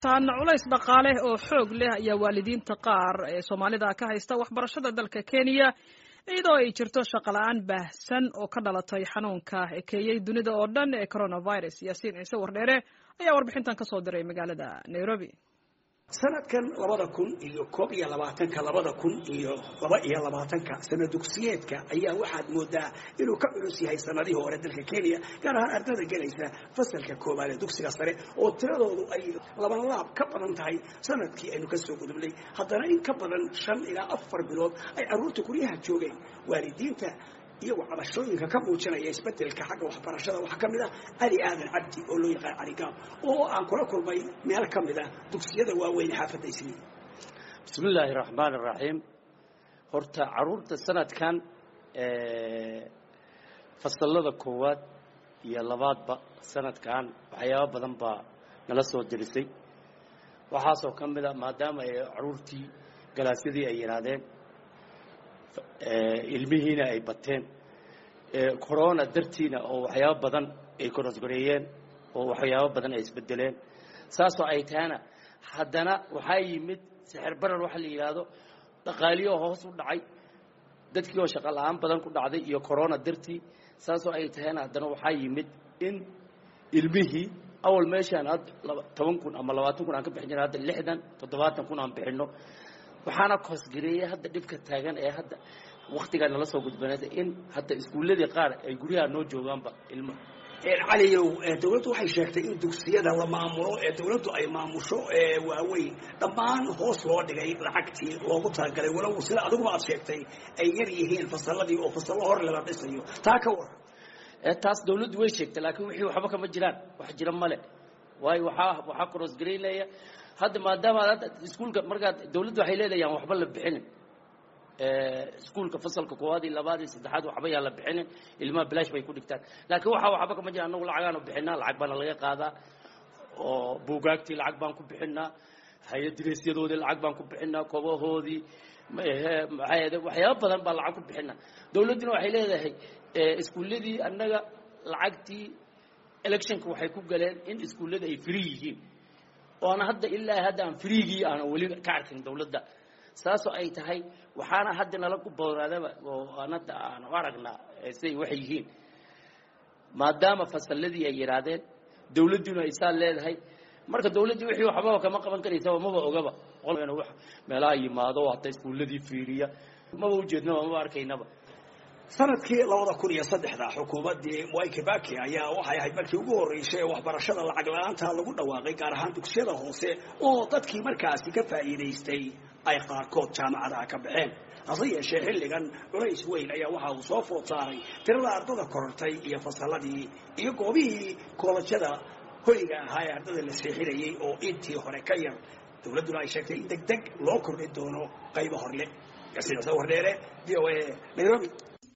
taana culays dhaqaale oo xoog leh ayaa waalidiinta qaar ee soomaalida ka haysta waxbarashada dalka kenya iyadoo ay jirto shaqola-aan baahsan oo ka dhalatay xanuunka ekeeyey dunida oo dhan ee coronavirus yaasiin ciise wardheere ayaa warbixintan ka soo diray magaalada nairobi sanadkan labada kun iyo koob iyo labaatanka labada kun iyo laba iyo labaatanka sana dugsiyeedka ayaa waxaad moodaa inuu ka culus yahay sanadihii hore dalka kenya gaar ahaan ardada gelaysa fasalka koobaad ee dugsiga sare oo tiradoodu ay laban laab ka badan tahay sanadkii aynu ka soo gudubnay haddana in ka badan shan ilaa afar bilood ay carruurta guryaha joogeen waalidiinta iyagoo cabashooyinka ka muujinaya isbedelka xagga waxbarashada waxaa ka mid ah cali aadan cabdi oo loo yaqaan caligaab oo aan kula kulmay meel ka mid ah dugsiyada waaweyn xaafadda isniin bismi illaahi raxmaan iraxiim horta caruurta sanadkan fasalada koowaad iyo labaadba sanadkan waxyaaba badan baa nala soo dirisay waxaasoo ka mid a maadaama ay caruurtii galaasyadii ay yidhaahdeen ilmihiina ay bateen corona dartiina oo waxyaabo badan ay korosgoreeyeen oo waxyaabo badan ay isbedeleen saasoo ay tahana haddana waxaa yimid sixir barar waxa la yidhaahdo dhaqaaliyoo hoos u dhacay dadkii oo shaqo la-aan badan ku dhacday iyo corona dartii saasoo ay tahayna haddana waxaa yimid in ilmihii awal meeshaan had toban kun ama labaatan kun aan ka bixin jira hadda lixdan toddobaatan kun aan bixinno waxaana koosgareeyey hadda dhibka taagan ee hadda waktigaa nala soo gudbanaysa in hadda iskuulladii qaar ay guryaha noo joogaanba ilmo caliyow dawladdu waxay sheegtay in dugsiyada la maamulo ee dawladdu ay maamusho ee waaweyn dhammaan hoos loo dhigay lacagtii loogu talagalay walow sida adiguba aad sheegtay ay yar yihiin fasalladii oo fasallo hor lala dhisayo taa ka war taas dawladdu way sheegtay laakiin wixii waxba kama jiraan wax jira male waayo waxaa waxaa korosgaraynaya hadda maadaama hadda iskuulka markaad dawladdu waxay leedayaan waxba la bixinin iskuulka fasalka koowaad iyo labaad iyo saddexaad waxba yaan la bixinin ilmaha bilaash bay ku dhigtaan laakiin waxaa waxba kama jira annagu lacagaanu bixinaa lacag baana laga qaadaa oo buugaagtii lacag baan ku bixinaa hay-addireesyadoodii lacag baan ku bixinaa kobahoodii maxaa waxyaaba badan baa lacag ku bixinaa dawladduna waxay leedahay iskuulladii annaga lacagtii electionka waxay ku galeen in iskuullada ay free yihiin oona hadda ilaa hadda aan freegii aan weli ka arkin dawladda saasoo ay tahay waxaana hadda nala ku booraadaba oo aan hadda aan u aragnaa siday waxay yihiin maadaama fasalladii ay yidhaahdeen dawladduna ay saa leedahay marka dawladdii wixii waxbaba kama qaban karaysaba maba ogaba meelaha yimaado hadda iskuulladii fiiriya maba ujeednaba maba arkaynaba sanadkii labada kun iyo saddexda xukuumaddii mwai kibaki ayaa waxay ahayd markii ugu horreysay ee waxbarashada lacag la-aanta lagu dhawaaqay gaar ahaan dugsiyada hoose oo dadkii markaasi ka faa'iidaystay ay qaarkood jaamacadaha ka baxeen hase yeeshee xilligan culays weyn ayaa waxa uu soo food saaray tirada ardada korortay iyo fasalladii iyo goobihii koolajyada hoyga ahaa ee ardada la seexinayay oo intii hore ka yar dawladduna ay sheegtay in deg deg loo kordhin doono qaybo horle gasiicsa wardheere v o a nairobi